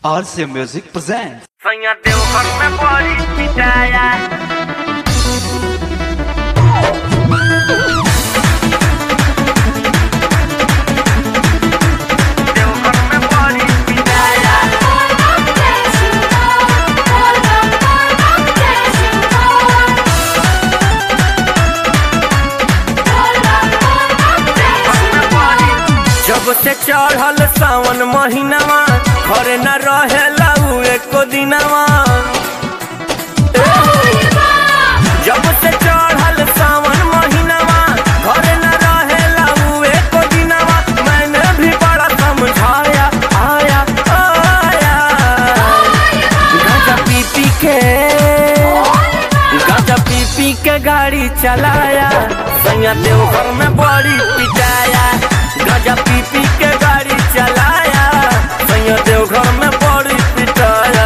RC Music presents. Sonha teu corpo é pode pitaya Teu corpo é pode pitaya जब से चढ़ल सावन महीनावा घरे न रहेला उ एको दिनवा जब से चढ़ल सावन महीनावा घरे न रहेला उ एको दिनवा मैंने भी बड़ा समझाया आया आया गांजा पी पी के गांजा पी पी के गाड़ी चलाया सैया देवघर में बड़ी पिटाया गांजा पी पी के गाड़ी चलाया सैया देवघर में बड़ी पिटाया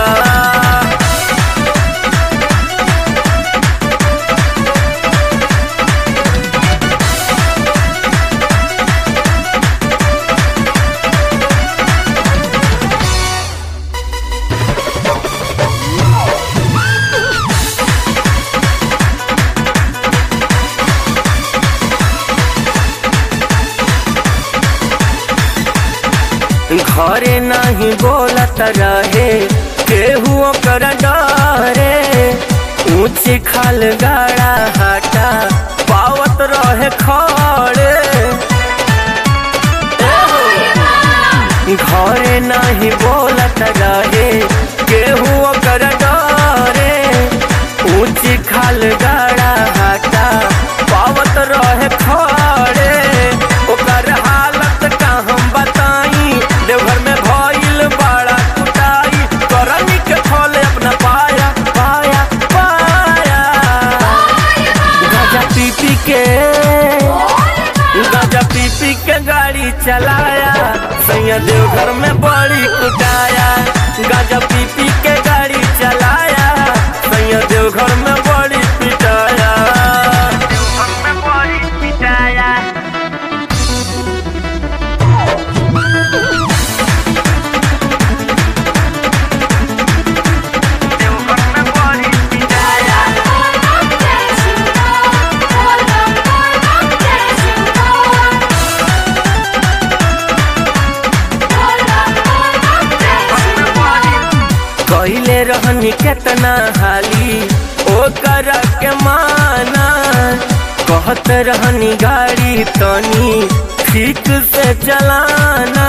घरे नहीं बोलत रहे केहू ओकर डरे ऊंच खाल गाड़ा हटा पावत रहे खड़े घरे नहीं बोलत रहे केहू ओकर डरे ऊंच खाल गाड़ा हटा पावत रहे खड़े ओकर हालत का हम बताई देवघर में भइल बड़ा कुटाई करनी के फल अपना पाया पाया पाया गाजा पी पी के गाजा पी पी के गाड़ी चलाया सैया देवघर में बड़ी कुटाया गाजा पी पी के गाड़ी चलाया सैया देवघर में बड़ी पिटाया देवघर में बड़ी पिटाया देवघर में बड़ी पिटाया कहले रहनी केतना हाली ओ कर के माना कहत रहनी गाड़ी तनी ठीक से चलाना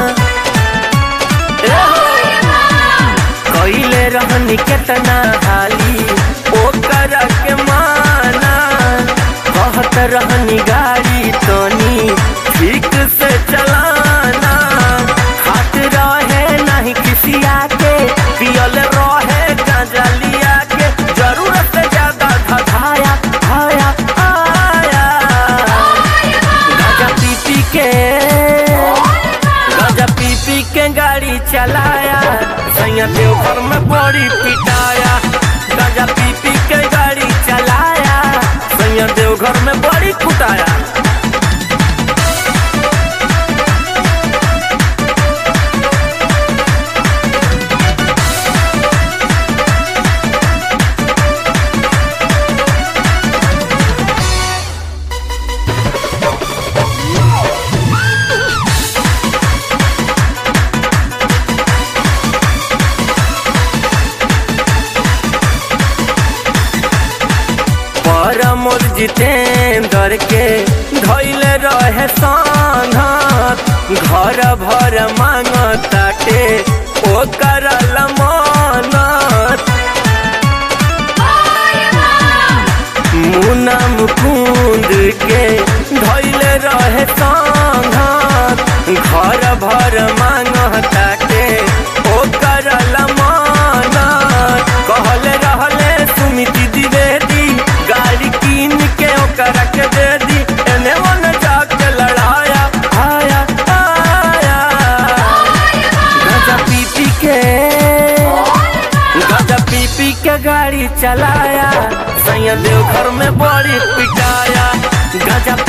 कहले रहनी केतना हाली ओ कर के माना कहत रहनी गाड़ी तनी ठीक से चलाना खात रहे नहीं किसी आके पियल रहे गांजा लिया के जरूरत से ज्यादा धधाया आया आया गांजा पी पी के गांजा पी पी के गाड़ी चलाया सैया देवघर में बड़ी पिटाया गांजा पी पी के गाड़ी चलाया सैया देवघर में बड़ी कुटाया परमोद जितेंद्र के धैले रहे संघत घर भर मांगताटे ओ करल मनत मुना मुकुंद के धैले रहे संघत घर भर मांगताटे ओ करल मनत कहले रहले सुमिति द्विवेदी गाड़ी कीन के ओकरा के दे दी एने ओने जाके लड़ाया आया आया गाजा पी पी के गाजा पी पी के गाड़ी चलाया सैया देवघर में बड़ी पिटाया गाजा